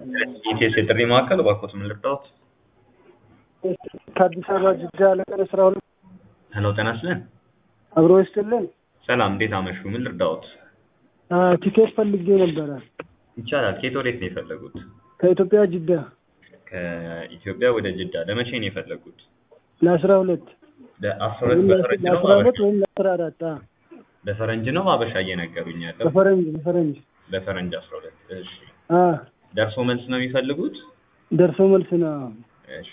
ኢቴስ የጥሪ ማዕከል እባክዎት ምን ልርዳዎት? ከአዲስ አበባ ጅዳ ለቀን አስራ ሁለት ሄሎ ጤና ይስጥልን። አብሮ ይስጥልን። ሰላም እንዴት አመሹ? ምን ልርዳዎት? አ፣ ቲኬት ፈልጌ ነበረ ይቻላል። ከየት ወዴት ነው የፈለጉት? ከኢትዮጵያ ጅዳ ከኢትዮጵያ ወደ ጅዳ ለመቼ ነው የፈለጉት? ለአስራ ሁለት ለአስራ ሁለት በፈረንጅ ነው ለአስራ ሁለት በአበሻ? ወይም ለአስራ አራት አ፣ በፈረንጅ ነው በአበሻ እየነገሩኝ ያለው? በፈረንጅ በፈረንጅ በፈረንጅ አስራ ሁለት እሺ። አ፣ ደርሶ መልስ ነው የሚፈልጉት? ደርሶ መልስ ነው። እሺ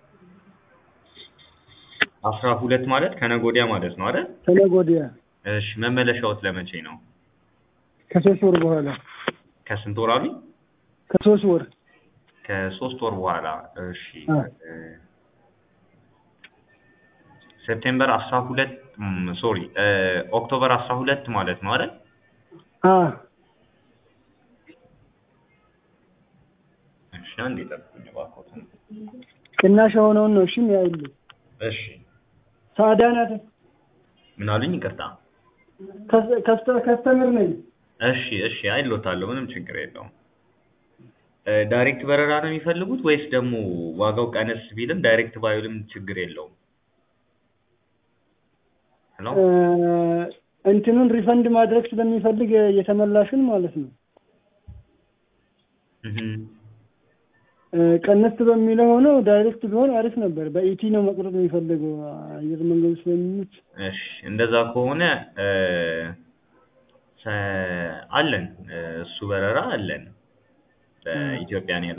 አስራ ሁለት ማለት ከነገ ወዲያ ማለት ነው አይደል? ከነገ ወዲያ እሺ መመለሻዎት ለመቼ ነው? ከሶስት ወር በኋላ ከስንት ወር አሉኝ? ከሶስት ወር ከሶስት ወር በኋላ እሺ አ። እ፣ ሴፕቴምበር አስራ ሁለት ሶሪ ኦክቶበር አስራ ሁለት ማለት ነው አይደል? አ፣ እሺ አንዴ ጠብቁኝ እባክዎትን። ቅናሽ የሆነውን ነው። እሺ ያይልኝ እሺ ሳዳ ናት። ምን አሉኝ? ይቅርታ። ከስ- ከስተ- ከስተምር ነኝ። እሺ እሺ አይሎታለሁ፣ ምንም ችግር የለውም። እ፣ ዳይሬክት በረራ ነው የሚፈልጉት ወይስ ደግሞ ዋጋው ቀነስ ቢልም ዳይሬክት ባይልም ችግር የለውም? ሄሎ እ፣ እንትኑን ሪፈንድ ማድረግ ስለሚፈልግ የተመላሹን ማለት ነው። እህ፣ እ፣ ቀነስ በሚለው ሆኖ ዳይሬክት ቢሆን አሪፍ ነበር። በኢቲ ነው መቁረጥ የሚፈልገው አየር መንገዱ ስለሚመች እሺ እንደዛ ከሆነ እ፣ ሰ- አለን እ፣ እሱ በረራ አለን በኢትዮጵያን